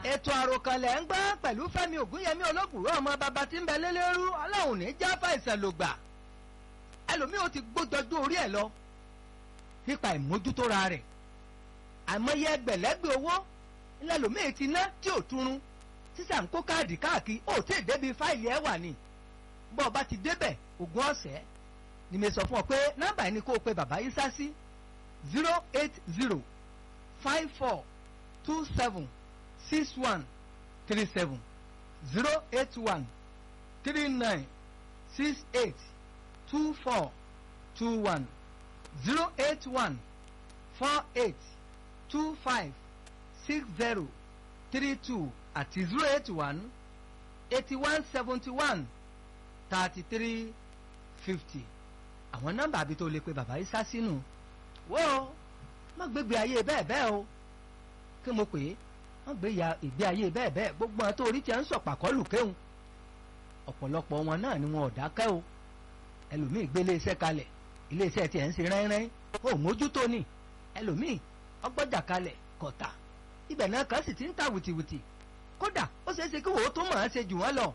ètò àròkànlẹ̀ ń gbọ́ pẹ̀lú fẹ́mi ògúnyẹmí olókùrọ̀ ọmọ bàbá tí ń bẹ lélẹ́rú ọlọ́run ní jáfà ìsẹ̀lògbà ẹlòmíì ó ti gbójọjú orí ẹ̀ lọ nípa ìmójútóra rẹ̀ àìmọye ẹgbẹ̀lẹ́gbẹ̀ owó ńlẹ́lòmíì ti ná tí ò túrun sísà ń kó káàdì káàkiri ó tí ì débi fáìlì ẹ̀ wà ní bọ́ ọ bá ti débẹ̀ ogún ọ̀sẹ̀ ni mi sọ fún ọ pé nọ́mbà yìí ni kó o pe bàbá yìí sá sí zero eight zero five four two seven six one three seven zero eight one three nine six eight two four two one zero eight one four eight two five six zero three two àti zero eight one eighty one seventy one thirty three fifty àwọn nọ́mbà àbí tó lè pe bàbá yìí sá sínú wọ́ọ́ má gbégbé ayé bẹ́ẹ̀ bẹ́ẹ̀ o kí mo pè é wọ́n gbé ya ìgbé ayé bẹ́ẹ̀ bẹ́ẹ̀ gbogbo àwọn tó orí tiẹ̀ ń sọ̀pàkọ́lù kéhùn ọ̀pọ̀lọpọ̀ wọn náà ni wọn ò dákẹ́ o ẹlòmíì gbé iléeṣẹ́ kalẹ̀ iléeṣẹ́ tiẹ̀ ń ṣe rẹ́rẹ́ ó mójútó ni ẹlòmíì ọgbọ́jà kalẹ̀ kọ̀tà ibẹ̀ náà kan sì ti ń ta wìtìwìtì kódà ó ṣeé ṣe kí wòó tó mọ̀ ọ́n ṣe jù wọ́n lọ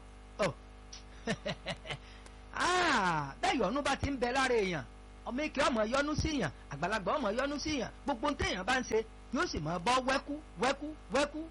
bẹ́ẹ̀ yọ̀nú bá ti ń bẹ lára èèyàn ọmọ ike ọmọ yọnu síyàn àgbàlagbà ọmọ yọnu síyàn gbogbo ohun téèyàn bá ń ṣe yóò sì máa bọ́ wẹ́kú wẹ́kú wẹ́kú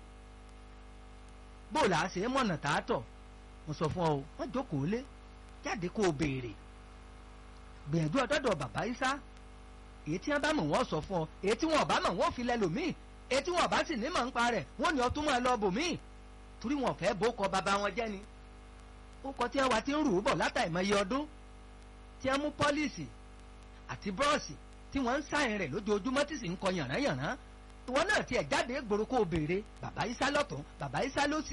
bó là á ṣe é mọ̀nà tààtọ̀ mo sọ fún ọ o wọ́n jókòó lé jáde kó o béèrè gbìyànjú ọ̀dọ́dọ̀ bàbá Ìsá èyí tí wọ́n bá mọ̀ wọ́n sọ fún ọ èyí tí wọ́n bá mọ̀ wọ́n fi lẹ́lòmíì èyí tí wọ́n bá sì ní mọ̀ ń pa rẹ̀ wọ́n ní ọtún máa lọ bòmíì torí wọn fẹ́ bó kọ bàbá wọn jẹ́ ni ó kọ tí wọ́n wá ti ń rù ú bọ̀ látàìmọye ọdún tí wọ́n mú pọ́líìsì àti búrọ́ọ̀sì tí wọ́n ń sáyìn rẹ̀ lójoojúmọ́ tí sì ń kọ yànnáyànná ìwọ náà tiẹ̀ jáde gbòòrò kó o béèrè bàbá Ìsá lọ́tún bàbá Ìsá lọ́sì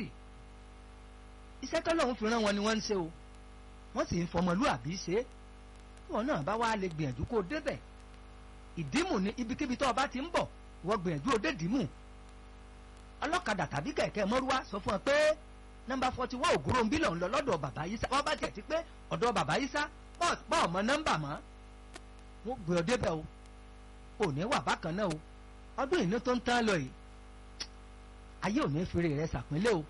iṣẹ́ tọ́lọ́run fi rán wọn ni wọ́n ń ṣe o wọ́n sì ń fọmọlúàbí ṣe é ìwọ náà bá wá lè gbìyànjú kó o débẹ̀ ìdímù ní ibikíbi tó o bá ti ń bọ̀ ìwọ gbìyànjú o dé dìímù ọlọ́kadà tàbí kẹ̀kẹ́ mọ́rúwá sọ fún ọ pé nọ́mbà forty one ògúrò ń bí lọ́n lọ lọ́dọ̀ bàbá Ìsá wọ́n bá tiẹ̀ ti pé ọ̀dọ̀ bàbá Ìsá pọ̀ ọmọ nọ́mbà mọ́ wọ́n gbé ọ débẹ̀ o ò ní wà bákan náà o ọdún ìní tó ń tán lọ yìí ayé ò ní fèrè rẹ sàpínlẹ̀ o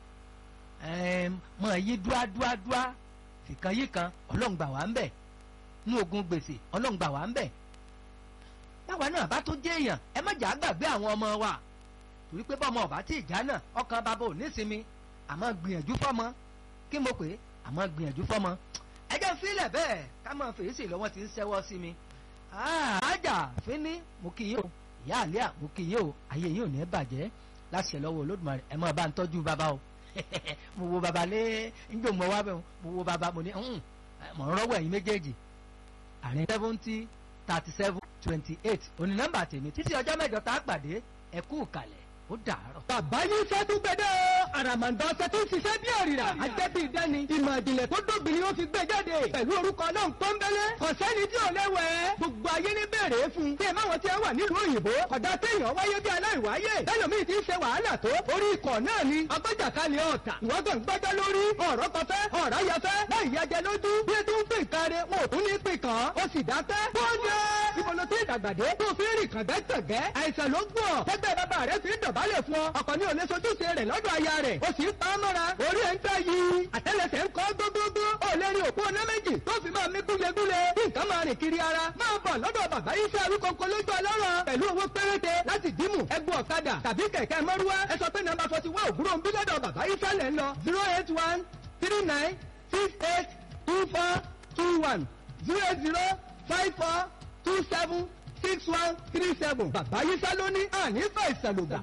mọ yí dúá dúá dúá fìkan yí kan ọlọ́ngbà wà ń bẹ̀ ní ogun gbèsè ọlọ́ngbà wà ń bẹ̀ báwa náà bá tó jẹ́ èèyàn ẹ má jà á gbàgbé àwọn ọmọ wa torí pé bọ́mọ ọ̀bá tí ìjà náà ọkàn bàbá ò ní sinmi àmọ́ gbìyànjú fọ́mọ kí mo pè é àmọ́ gbìyànjú fọ́mọ ẹ jẹ́ fílẹ̀ bẹ́ẹ̀ ká máa fèsì lọ́wọ́ ti ń ṣẹ́wọ́ sí mi àájà fínní mo kì í o ìyá àlẹ́ à mo kì í o ayé yìí ò ní bàjẹ́ láṣẹ lọ́wọ́ olódùmarè ẹ máa bá ń tọ́jú bàbá o mo wo bàbá lé njó mo wá bẹ́ẹ̀ mo wo bàbá mo ní mọ̀ ń rọ́wọ́ ẹ̀yin méjèèjì àárín seventy thirty seven twenty eight òní nọ́mbà tèmi títí ọjọ́ mẹ́jọ tá a pàdé ẹ kú kalẹ̀ ó dàárọ̀. bàbá yìí fẹ́ tún gbẹdẹ́ o àràmàǹdà ọ̀sẹ̀ tó ń ṣiṣẹ́ bí òrìrà àjẹbí ìdẹ́ni ìmọ̀ ìjìnlẹ̀ tó dóbi ni ó fi gbé jáde pẹ̀lú orúkọ náà pọ́nbélé kò sẹ́ni tí ò léwẹ̀ gbogbo ayé ní bèrè fún bí ẹ máwọn tí ẹ wà nílùú òyìnbó kódà téèyàn wáyé bí aláìwáyé lẹ́lòmíì ti ń ṣe wàhálà tó orí ikọ̀ náà ni agbẹ́jàkálẹ̀ ọ̀tà ìwọ́gàn gbẹ́jọ́ lórí ọ̀rọ̀ kọfẹ́ ọ̀rọ̀ yẹfẹ́ láì yájẹ lójú bí ẹ tó ń pè káre wọn ò tún ní pè kàn ó sì dákẹ́ bóde ìbọ̀lọ́ tí ìdàgbàdé tó fi rìn kàngẹ́kàngẹ́ àìsàn ló gbọ́ tẹ́gbẹ́ bàbá rẹ̀ fi ń dọ̀bálẹ̀ fún ọ ọkọ ní òní sojúṣe rẹ̀ lọ́dọ̀ aya rẹ̀ o sì ń pa á mọ́ra orí ẹ̀ ń tẹ́ yìí àtẹ́lẹsẹ̀ ń kọ́ gbogbogbò ó lè rí òpó ọ̀nà méjì tó fi máa mí gúlegúle bí nǹkan máa rìn kiri ara máa bọ̀ lọ́dọ̀ bàbá yìí fẹ́ arúgbó lójú ọlọ́rọ̀ pẹ̀lú owó péréte láti dìímù ẹgbẹ́ ọ̀kadà tàbí kẹ̀kẹ́ mọ́rúwá ẹ sọ pé nàmbà forty one òwúrọ̀ ń bí lọ́dọ̀ bàbá yìí fẹ́ lẹ̀ ń lọ zero eight one three nine six eight two four two one zero eight zero five four two seven six one three seven bàbá yìí fẹ́ lóní àní fẹ́ ìsàlùgbà.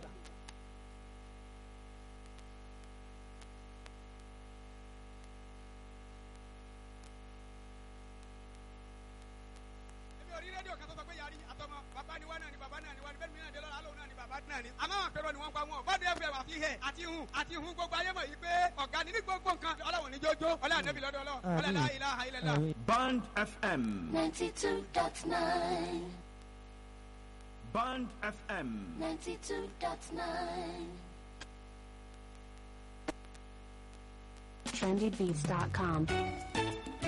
àmọ́ àwọn àpérò ni wọ́n pa wọn bọ́dé ẹ̀fẹ̀ wà fi hẹ̀ àti hun àti hun gbogbo ayé mọ̀ yìí pé ọ̀gá ni ní gbogbo nǹkan ọlọ́run ní jójó ọlọ́run ànábì lọ́dọ̀ ọlọ́run ọlọ́run la ilaha illallah. Band FM. 92.9 Band FM. 92.9 trendybeats.com.